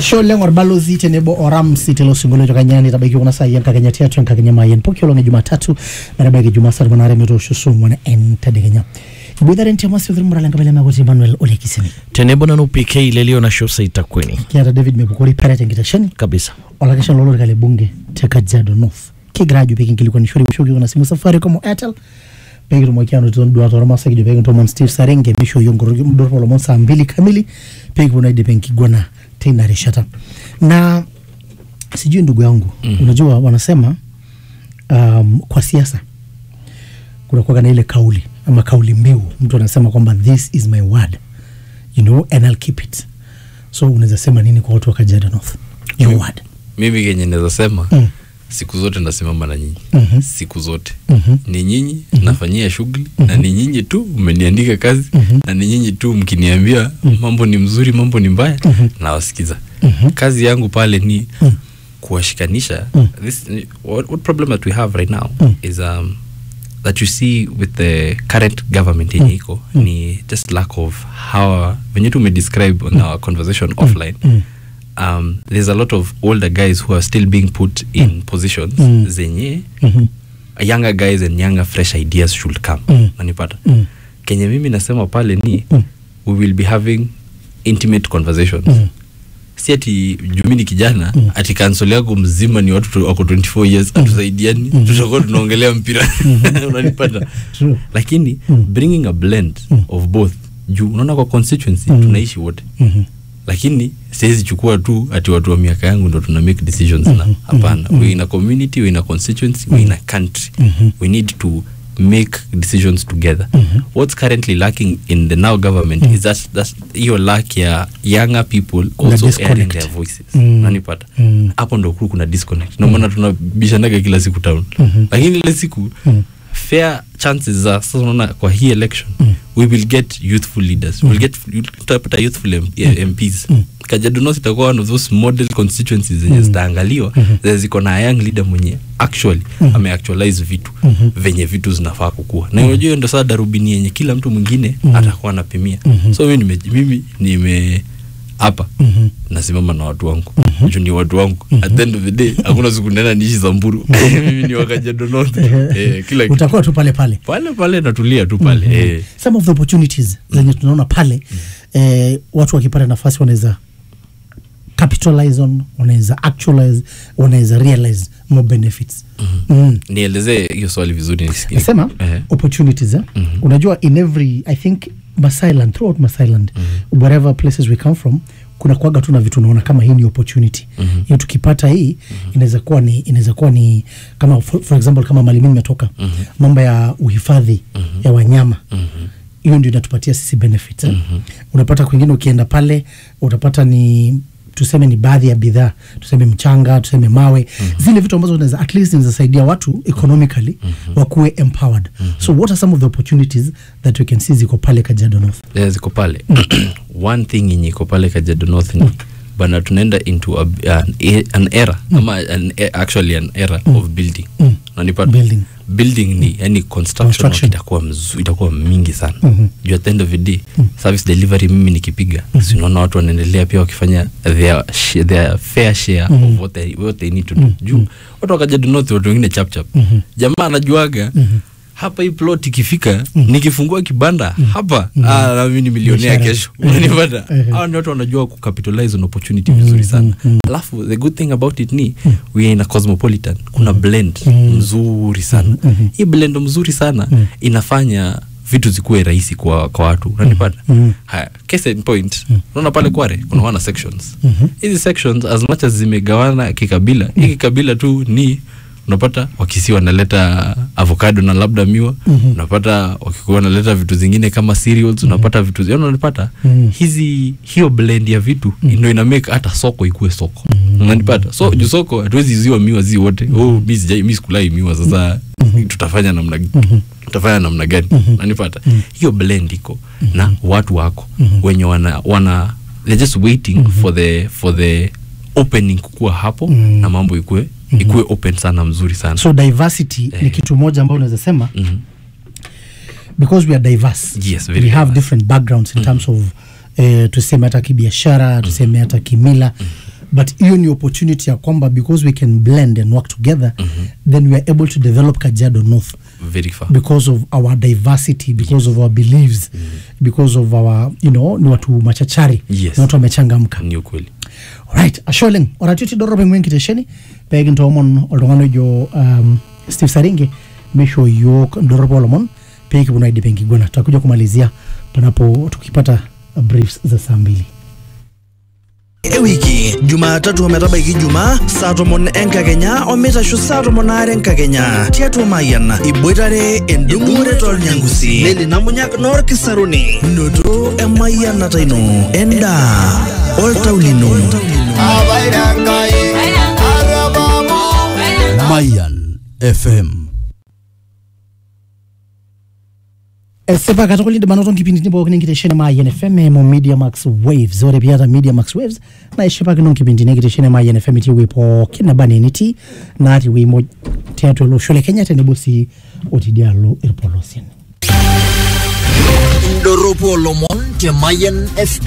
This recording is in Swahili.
ashe oleng orbalozi tenebo oramsi telo singolio kanyani tabaiki kuna sai enkakenya tiatu enkakenya mayen poki olong e jumatatu metabaiki jumaa saa tomon aare metoosho saa ong'uan entedekenya iboitare ntiamasi othirmurala enkabila makuti emmanuel olekiseni tenebo nanu pk lelio na shosa itakweni kiata david mepukori peret enkitesheni kabisa olakeshani lolorika le bunge te kajiado north kigira ajo pekinkilikwanishore woshoki kuna simu safaricom o airtel pekitumoki anotito nduat ormaasai kijo pekintomon steve sarenge misho yiok nkoroki mdorpo lomon saa mbili kamili pekiponu aidip enkiguana teina rishata na sijui ndugu yangu mm. unajua wanasema um, kwa siasa kunakuwaga na ile kauli ama kauli mbiu mtu anasema kwamba this is my word you know and I'll keep it so unaweza sema nini kwa watu wa Kajiado North your Mm. word mimi kenye naweza sema Mm. siku zote nasimama na nyinyi Mhm. siku zote Mhm. ni nyinyi nafanyia shughuli na ni nyinyi tu mmeniandika kazi Mhm. na ni nyinyi tu mkiniambia mambo ni mzuri mambo ni mbaya nawasikiza Mhm. kazi yangu pale ni Mm. kuwashikanisha Mm. this, what, what problem that we have right now Mm. is um, that you see with the current government yenye iko ni just lack of how venye tu umedescribe on our conversation offline Mm. um, there's a lot of older guys who are still being put in positions Mm. zenye Mhm. younger guys and younger fresh ideas should come Mm. nanipata Mm. kenye mimi nasema pale ni Mm. we will be having intimate conversations Mm. si ati jumi ni kijana ati kansol yako mzima ni watu tu- wako 24 years atusaidiani tutakuwa tunaongelea mpira unanipata True. lakini bringing a blend of both juu unaona kwa constituency tunaishi wote Mhm. lakini siwezi chukua tu ati watu wa miaka yangu ndo tuna make decisions na hapana we in a community we in a constituency we in a country we need to make decisions together what's currently lacking in the now government is that that's hiyo lack ya younger people Kuna also airing disconnect. their voices Mm. nanipata Mm. hapo ndo kuu kuna disconnect ndio maana tunabishanaga kila siku town lakini ile siku fair chances za sasa unaona kwa hii election we will get youthful leaders we will get tutapata youthful M- eh, MPs Kajiado North itakuwa one of those model constituencies zenye zitaangaliwa zenye ziko na young leader mwenye actually ameactualize vitu venye vitu zinafaa kukua na unajua hiyo ndo sasa darubini yenye kila mtu mwingine atakuwa anapimia so mimi nime, mimi nime hapa nasimama na watu wangu juu ni watu wangu at the end of the day hakuna siku nena niishi Samburu mimi ni wakajiado North eh, kila kitu utakuwa tu pale pale pale pale natulia tu pale eh. some of the opportunities zenye tunaona pale eh, watu wakipata nafasi wanaweza capitalize on wanaweza actualize wanaweza realize more benefits mm. nielezee hiyo swali vizuri nisikie nasema Eh. opportunities eh? unajua in every i think masailand throughout masailand wherever places we come from kuna kuaga tu na vitu unaona kama hii ni opportunity hiyo tukipata hii inaweza kuwa ni inaweza kuwa ni kama for, for example kama mali mimi nimetoka mambo ya uhifadhi ya wanyama hiyo ndio inatupatia sisi benefits eh? unapata kwingine ukienda pale utapata ni tuseme ni baadhi ya bidhaa tuseme mchanga tuseme mawe zile vitu ambazo unaweza at least zinawezasaidia watu economically wakuwe empowered so what are some of the opportunities that we can see ziko pale Kajiado North yeah, ziko pale one thing yenye iko pale Kajiado North ni bana tunaenda into a, an, e- an era ama an, e- actually an era of building nanipata Building. building ni yani construction, Construction. itakuwa mzu, itakuwa mingi sana juu at the end of the day service delivery mimi nikipiga si unaona watu wanaendelea pia wakifanya their, sh- their fair share of what they, what they need to do juu watu wa Kajiado North watu wengine chap chap jamaa anajuaga hapa hii plot ikifika nikifungua kibanda hapa ah, na mimi ni milionea Biashara. kesho unanipata hawa ni watu wanajua kucapitalize on opportunity vizuri sana alafu the good thing about it ni we are in a cosmopolitan kuna blend mzuri sana hii blend mzuri sana inafanya vitu zikuwe rahisi kwa, kwa watu unanipata haya case in point unaona pale kware kuna wana sections hizi sections as much as zimegawana kikabila hii kikabila tu ni unapata wakisi wanaleta avocado na labda miwa unapata wakikuwa wanaleta vitu zingine kama cereals unapata vitu yani unapata hizi hiyo blend ya vitu ndio ina make hata soko ikuwe soko unanipata so juu soko hatuwezi ziwa miwa zi wote oh mi sijai mi sikulai miwa sasa tutafanya namna tutafanya namna gani unanipata hiyo blend iko na watu wako wenye wana wana they're just waiting for the for the opening kukua hapo na mambo ikue ikuwe open sana mzuri sana so diversity ni kitu moja ambayo unaweza sema because we are diverse Yes, very we have diverse. different backgrounds in terms of eh, tuseme hata kibiashara tuseme hata kimila but hiyo ni opportunity ya kwamba because we can blend and work together then we are able to develop kajiado north very far because of our diversity because of our beliefs because of our you know ni watu machachari Yes. ni watu wamechangamka ni ukweli right asholeng oratioti dorope ng'wen kitesheni pekintoomon oltung'ani ojo um, steve saringe misho yiok ndoropo olomon pekiponu aidip enkiguana tutakuja kumalizia panapo tukipata uh, briefs za saa mbili ewiki jumatatu ometabaiki jumaa saa tomon enkakenya omeitasho saa tomon aare enkakenya tiatua mayian iboitare endung'ore tolnyangusi neli namunyak noorkisaruni noto emayianata ino endaa oltau lino Mayan FM. esipa katukul indim anoto nkipindini pookin enkitesheni maayen fm eimu media max waves ore piata media max waves naa ishipakino nkipindini enkitesheni maayen fm itii ewuei pookin neba naa enitii natii ewuei moj tiatua olosho le kenya tenebo sii otidialo irpolosien Ndoropo Lomon te Mayan FM.